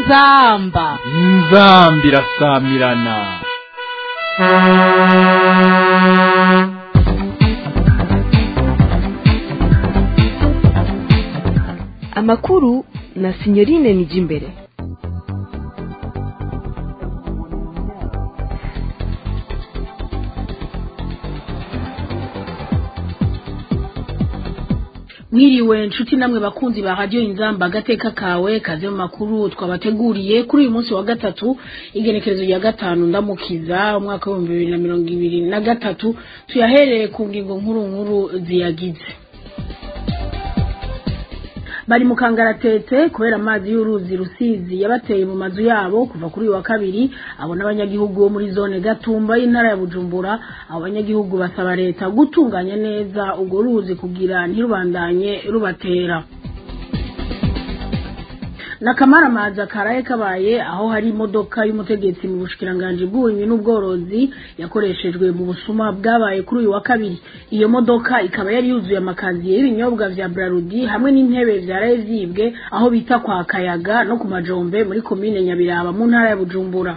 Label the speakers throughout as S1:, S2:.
S1: inzamba
S2: inzambi irasamirana
S3: amakuru na sinyorine nijimbere
S4: mwiriwe nshuti namwe bakunzi ba radio inzamba agateka kawe kaze mu makuru twabateguriye kuri uyu munsi wa gatatu igenekerezo rya gatanu ndamukiza umwaka w'ibihumbi bibiri na mirongo ibiri na gatatu tuyahereye ku ngingo nkuru nkuru ziyagize bari mu kangaratete kubera amazi y'uruzi rusizi yabateye mu mazu yabo kuva kuri uyu wa kabiri abo n'abanyagihugu bo muri zone gatumba y'intara ya bujumbura abo banyagihugu basaba leta gutunganya neza urwo ruzi kugira ntirubandanye rubatera nakamaramaza karaye kabaye aho hari imodoka y'umutegetsi mu bushikiranganji bw'uburimyi n'ubworozi yakoreshejwe mu busuma bwabaye kuri uyu wa kabiri iyo modoka ikaba yari yuzuye amakaziye y'ibinyobwa vya brarudi hamwe n'intebe vyaraye vyibwe aho bita kwa kayaga no ku majombe muri komine nyabiraba mu ntara ya bujumbura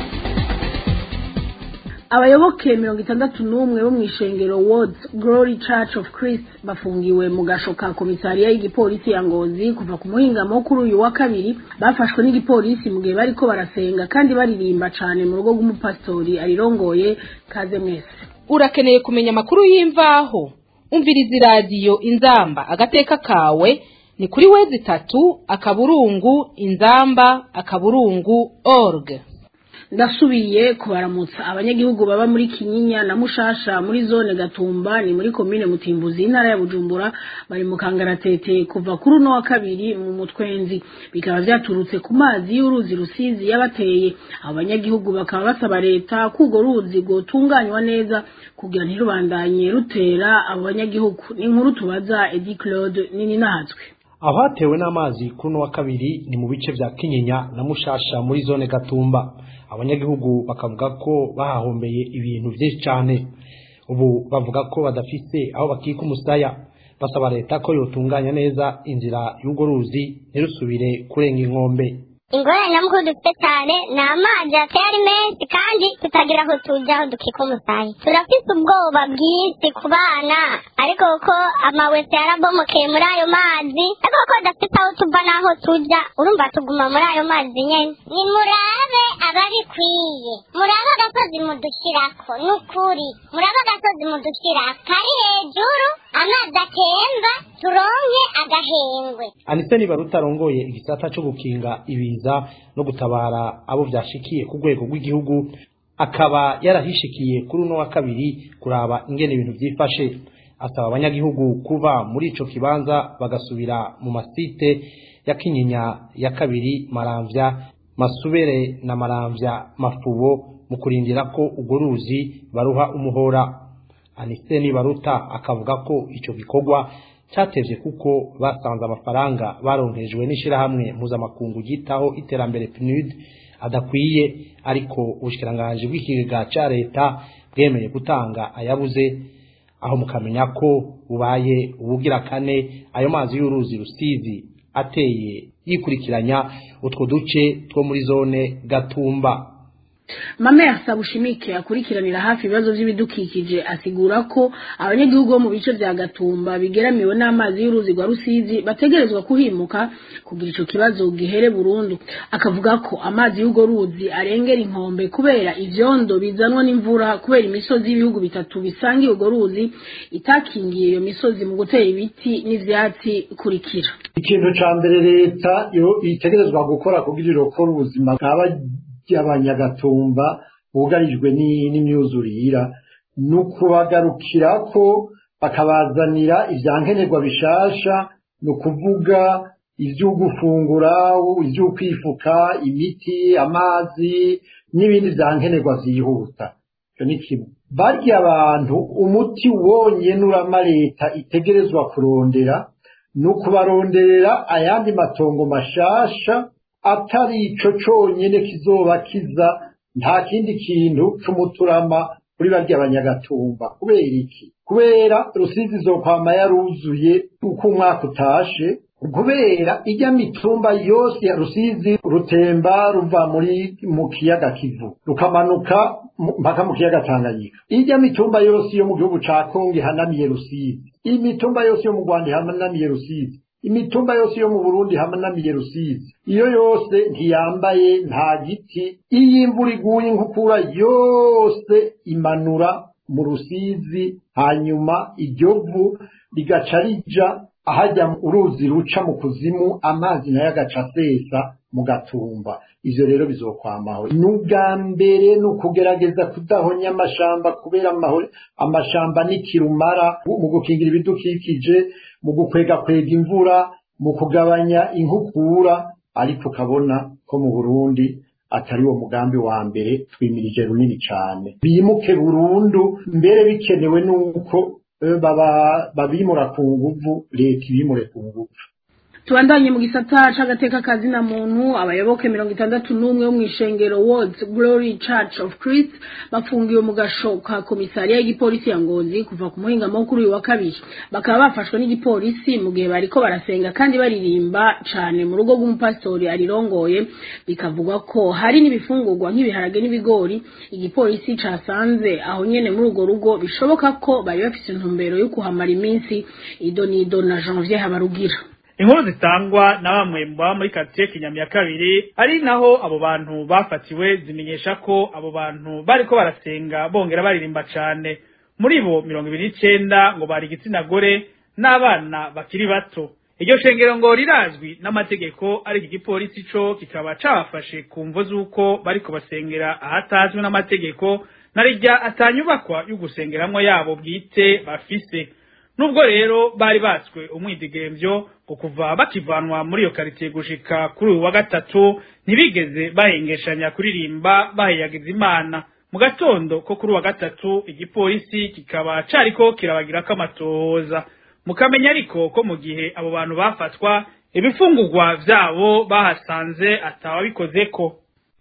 S4: abayoboke mirongo itandatu n'umwe bo mw'ishengero Words Glory Church of Christ bafungiwe mu gasho ka komisariya y'igipolisi ya Ngozi kuva ku muhingamo kuri uyu wa kabiri bafashwe n'igipolisi mu gihe bariko barasenga kandi baririmba cane mu rugo rw'umupasitori arirongoye kaze mwese
S1: urakeneye kumenya amakuru y'imvaho umviriza iradiyo inzamba agateka kawe ni kuri wezi itatu akaburungu inzamba akaburungu org
S4: ndasubiye kubaramutsa abanyagihugu baba muri kinyinya na mushasha muri zone gatumba ni muri komine mutimbuzi intara ya bujumbura bari mu kangaratete kuva kuri uno wa kabiri mu mutwenzi bikaba vyaturutse ku mazi y'uruzi rusizi yabateye abo banyagihugu bakaba basaba leta ko urwo ruzi rwotunganywa neza kugira ntirubandanye rutera abo banyagihugu ni inkuru tubaza edi claude nini nahatswe
S5: aho hatewe n'amazi kuri uno wa kabiri ni mu bice vya kinyinya na mushasha muri zone gatumba abanyagihugu bakavuga ko bahahombeye ibintu vyinshi cane ubu bavuga ko badafise aho bakika umusaya basaba leta ko yotunganya neza inzira y'urwo ruzi ntirusubire kurenga inkombe
S6: ingorane nyamukuru dufite cyane ni amazi ateye ari menshi kandi tutagira aho tujya aho dukika umusaya turafite ubwoba bwinshi ku bana ariko kuko amawese yarabomokeye muri ayo mazi ariko kuko tudafite aho tuva n'aho tujya urumva tuguma muri ayo mazi nyine ni murabe ababikwiye murabe agasozi mudushyirako ni ukuri murabe agasozi mudushyirako kari hejuru amazi atemba turonke agahengwe
S5: anise niba rutarongoye igisata cyo gukinga ibiza no gutabara abo vyashikiye ku rwego rw'igihugu akaba yarahishikiye kuri uno wa kabiri kuraba ingene ibintu vyifashe asaba abanyagihugu kuva muri ico kibanza bagasubira mu masite ya kinyinya ya kabiri maramvya masubere na maramvya mafubo mu kurindira ko urwo ruzi baruha umuhora anise nibaruta akavuga ko ico gikorwa cyatevye kuko basanze amafaranga baronkejwe n'ishirahamwe mpuzamakungu ryitaho iterambere PNUD adakwiye ariko ubushikiranganje bw'ikigega ca leta bwemeye gutanga ayabuze aho mukamenya ko bubaye ubugira kane ayo mazi y'uruzi rusizi ateye yikurikiranya utwo duce two muri zone gatumba
S4: mame asaba ushimike akurikiranira hafi ibibazo by'ibidukikije asigura ko abanyagihugu bo mu bice vya gatumba bigeramiwe n'amazi y'uruzi rwa rusizi bategerezwa kuhimuka kugira ico kibazo gihere burundu akavuga ko amazi y'urwo ruzi arengera inkombe kubera ivyondo bizanwa n'imvura kubera imisozi y'ibihugu bitatu bisangiye urwo ruzi itakingiye iyo misozi mu gutera ibiti n'ivyatsi kurikira
S7: ikintu ca mbere leta yo itegerezwa gukora kugira irokore ubuzima bwaba ry'abanyagatumba bugarijwe n'imyuzurira ni ukubagarukirako bakabazanira ivyankenerwa bishasha ni ukuvuga ivyo gufungura ivyo kwifuka imiti amazi n'ibindi vyankenerwa vyihuta ivyo ni kimwe barya abantu umuti wonyene urama leta itegerezwa kurondera ni ukubaronderera ayandi matongo mashasha atari ico conyene kizoba kiza nta kindi kintu c'umuturama kuri barya abanyagatumba kubera iki kubera rusizi izokwama yaruzuye uko umwaka utashe kubera ijya mitumba yose ya rusizi rutemba ruva muri mu kiyaga kivu rukamanuka mu- mpaka mu kiyaga tanganyika ijya mitumba yose yo mu gihugu ca kongo ihanamiye rusizi imitumba yose yo mu rwanda ihanamiye rusizi imitumba yose yo mu burundi ihanamiye rusizi iyo yose ntiyambaye nta giti iyo imvura iguye inkukura yose imanura mu rusizi hanyuma iryo vu rigaca rija ahajya mu uruzi ruca mu kuzimu amazi nayo agaca asesa mu gatumba ivyo rero bizokwamaho n'ubwa mbere ni ukugerageza kudahonya amashamba kubera amaho- amashamba ni kirumara mu gukingira ibidukikije mu gukwegakwega imvura mu kugabanya inkukura ariko ukabona ko mu burundi atari wo mugambi wa mbere twimirije runini cyane bimuke burundu mbere bikenewe nuko eh, baba babimura ku nguvu leta ibimure ku nguvu
S4: tubandanye mu gisata c'agateka kazina muntu abayoboke mirongo itandatu n'umwe bo mw'ishengero Words Glory Church of Christ bafungiwe mu gasho ka komisariya y'igipolisi ya Ngozi kuva ku muhingamo wo kuri uyu wa kabiri bakaba bafashwe n'igipolisi mu gihe bariko barasenga kandi baririmba cane mu rugo rw'umupasitori arirongoye bikavugwa ko hari n'ibifungurwa nk'ibiharage n'ibigori igipolisi casanze aho nyene muri urwo rugo bishoboka ko bari bafise intumbero yo kuhamara iminsi idonido na Janvier Habarugira
S8: inkuru zitangwa na bamwe mu baba muri karitsiye kinyami ya kabiri ari naho abo bantu bafatiwe zimenyesha ko abo bantu bariko barasenga bongera baririmba cane muri bo mirongo ibiri n'icenda ngo bari igitsina gore n'abana bakiri bato iryo shengero ngo rirazwi n'amategeko ariko igipolisi co kikaba cabafashe ku mvo z'uko bariko basengera ahatazwi n'amategeko na rirya atanyubakwa yo gusengeramwo yabo bwite bafise nubwo rero bari batswe umwidigemvyo ngo kuva bakivanwa muri iyo karitsiye gushika kuri uyu wa gatatu ntibigeze bahengeshanya kuririmba baheyagiza imana mu gatondo ko kuri uwa gatatu igipolisi kikaba cariko kirabagirako amatohoza mukamenya ariko ko mu gihe abo bantu bafatwa ibifungurwa vyabo bahasanze atawabikozeko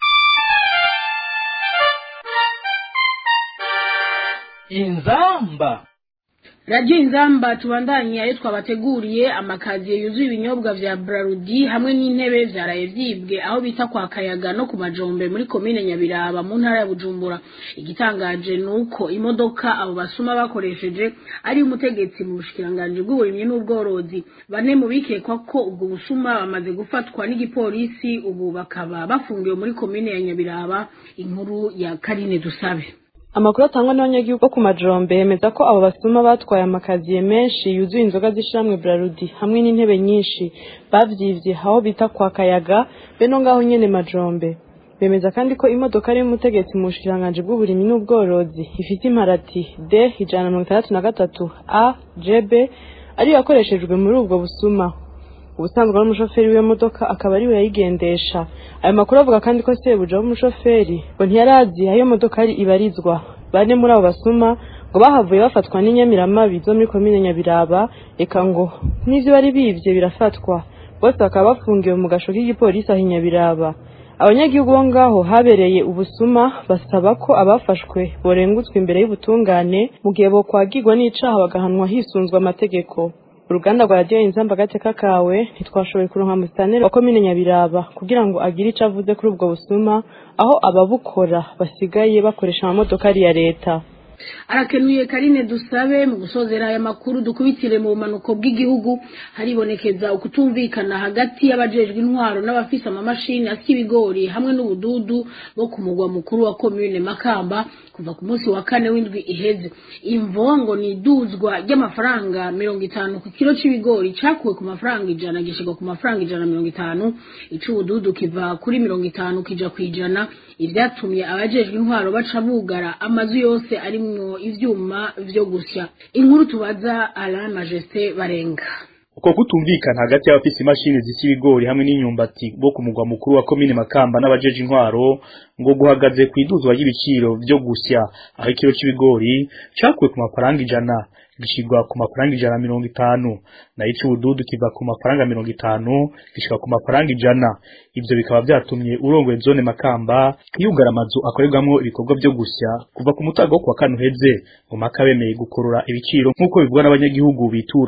S2: inzamba
S4: radiyo inzamba tubandanye ayo twabateguriye amakaziye yuzuye ibinyobwa vya brarudi hamwe n'intebe vyaraye vyibwe aho bita kwa kayaga no ku majombe muri komine nyabiraba mu ntara ya bujumbura igitangaje ni uko imodoka abo basuma bakoresheje ari umutegetsi mu bushikiranganji bw'uburimyi n'ubworozi bane mu bikekwa ko ubwo busuma bamaze gufatwa n'igipolisi ubu bakaba bafungiwe muri komine ya nyabiraba inkuru ya karine dusabe
S9: amakuru atangwa n'abanyagihugu bo ku majombe yemeza ko abo basuma batwaye amakaziye menshi yuzuye inzoga z'ishiramwe brarudi hamwe n'intebe nyinshi bavyivye aho bita kwa kayaga be no ngaho nyene majombe bemeza kandi ko imodoka ari y'umutegetsi mu bushikiranganji bw'uburimyi n'ubworozi ifite imparati d ijana na mirongo itandatu na gatatu a jb ariyo yakoreshejwe muri ubwo busuma ubusanzwe ari umushoferi w'iyo modoka akaba ariwe yayigendesha ayo makuru avuga kandi ko sebuja w'umushoferi ngo ntiyari azi aho iyo modoka yari ibarizwa bane muri abo basuma ngo bahavuye bafatwa n'inyamiramabi zo muri komine nyabiraba eka ngo n'ivyo bari bivye birafatwa bose bakaba bafungiwe mu gasho k'igipolisi aho i nyabiraba abanyagihugu bo ngaho habereye ubusuma basaba ko abafashwe borengutswa imbere y'ubutungane mu gihe bokwagirwa n'icaha bagahanwa hisunzwe amategeko uruganda rwa radiyo inzamba agateka kawe ntitwashoboye kuronka musitaneri wa komine nyabiraba kugira ngo agire ico avuze kuri ubwo busuma aho ababukora basigaye bakoresha amamodoka ari ya leta
S4: arakenuye karine dusabe mu gusozera aya makuru dukubitire mu bumanuko bw'igihugu haribonekeza ukutumvikana hagati y'abajejwe intwaro n'abafise amamashini asya ibigori hamwe n'ubududu bo ku mugwa mukuru wa komune makamba kuva ku munsi wa kane w'indwi iheze imvo ngo ni iduzwa ry'amafaranga mirongo itanu ku kiro c'ibigori cakuwe ku mafaranga ijana gishirwa ku mafaranga ijana na mirongo itanu ic'ubududu kiva kuri mirongo itanu kija kw'ijana ivyatumye abajejwe intwaro baca bugara amazu yose arimwo ivyuma vyo gusya inkuru tubaza Alain Majesté Barenga
S10: uko kutumvikana hagati y'abafise imashini zisya ibigori hamwe n'imyumbati bo ku mugwa mukuru wa komine Makamba n'abajeje intwaro ngo guhagaze ku iduzwa ry'ibiciro vyo gusya aho ikiro c'ibigori cakuwe ku mafaranga ijana gishirwa ku mafaranga ijana na mirongo itanu nayo ic'ubududu kiva ku mafaranga mirongo itanu gishika ku mafaranga ijana ivyo bikaba vyatumye urongoye zone Makamba yugara amazu akorerwamwo ibikorwa vyo gusya kuva ku mutaga wo kuwa kane uheze ngo Maka bemeye gukorora ibiciro nk'uko bivugwa n'abanyagihugu bitura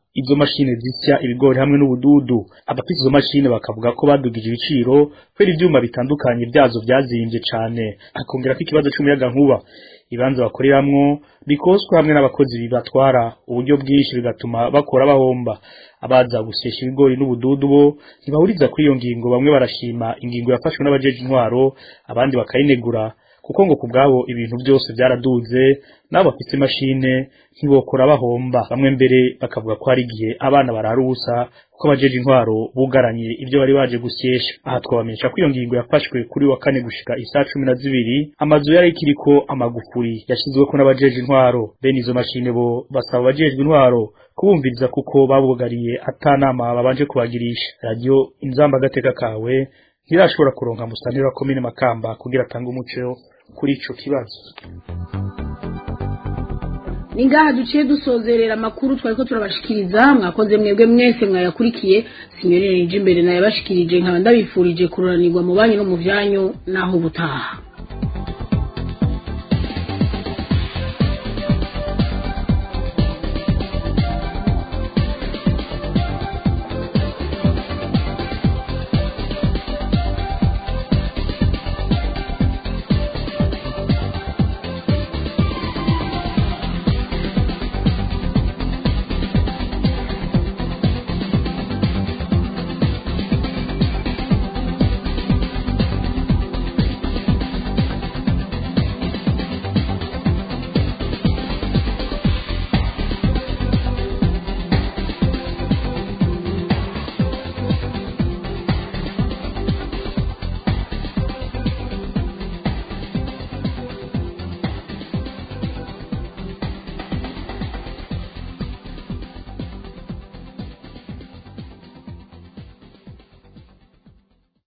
S10: izo mashine zisya ibigori hamwe n'ubududu abafite izo mashine bakavuga ko badugije ibiciro kubera ivyuma bitandukanye vyazo vyazimbye cane akongera ko ikibazo c'umuyaga nkuba ibanza bakoreramwo bikoswe hamwe n'abakozi bibatwara uburyo bwinshi bigatuma bakora bahomba abaza gusyesha ibigori n'ubududu bo ntibahuriza kuri iyo ngingo bamwe barashima ingingo yafashwe n'abajeje intwaro abandi bakayinegura kuko ngo kubwabo ibintu byose byaraduze nabo bafite imashine ntibokora bahomba bamwe mbere bakavuga ko hari igihe abana barara ubusa kuko abajeje intwaro bugaranye ibyo bari baje gusyesha aha twabamenyesha ko iyo ngingo yafashwe kuri wa kane gushika isaa cumi na zibiri amazu yari ikiriko amagufuri yashyizweko n'abajeje intwaro bene izo mashine bo basaba abajejwe intwaro kubumviriza kuko babugariye atanama babanje kubagirisha radiyo inzamba agateka kawe ntirashobora kuronka musanira wa komine makamba kugira atange umuco kuri ico kibazo
S4: ni ngaha duciye dusozerera amakuru twari ko turabashikiriza mwakoze mwebwe mwese mwayakurikiye sinyorere nije imbere nayabashikirije nkaba ndabifurije kururanirwa mu banyu no mu vyanyu naho ubutaha